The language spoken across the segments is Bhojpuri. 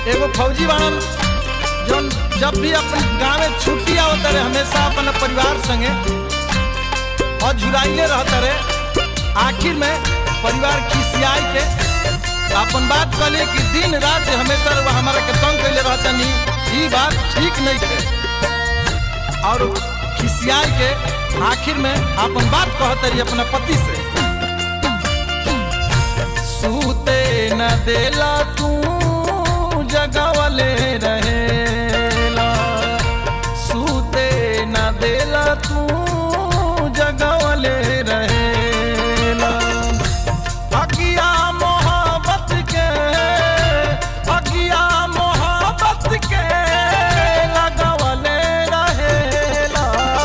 एगो फौजी बाड़न जौन जब भी अपन गाँव में छुट्टी आवत रहे हमेशा अपन परिवार संगे और झुराइले रहत रहे आखिर में परिवार खिसियाई के अपन बात कहले कि दिन रात हमेशा रउआ हमारा के तंग कैले रहतनी ई बात ठीक नहीं थे और खिसियाई के आखिर में अपन बात कहत रही अपना पति से सूते न देला तू जगवले रहेला सूते न देला तू जगवले रहेला अगिया मोहब्बत के अगिया मोहब्बत के लगवले रहेला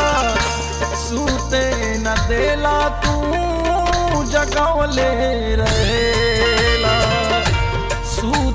सूते न देला तू जगवले रहेला सूते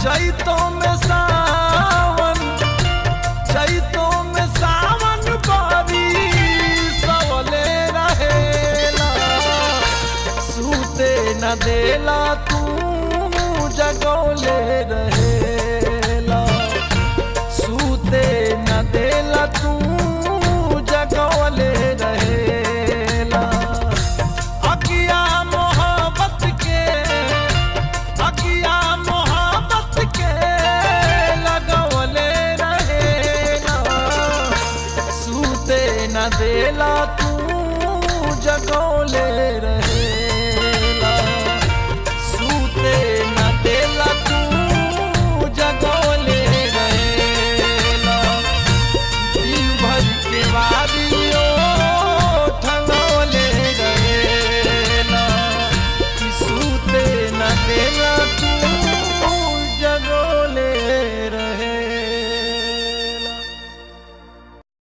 चैतों में सावन चैतों में सावन बारी सवले रहेला सूते न देला तू जगौले रहेला सूते न देला तू जगौले रहेला अकिया मोहब्बत के अकिया मोहब्बत के लगौले रहेला सूते न देला तू जगौले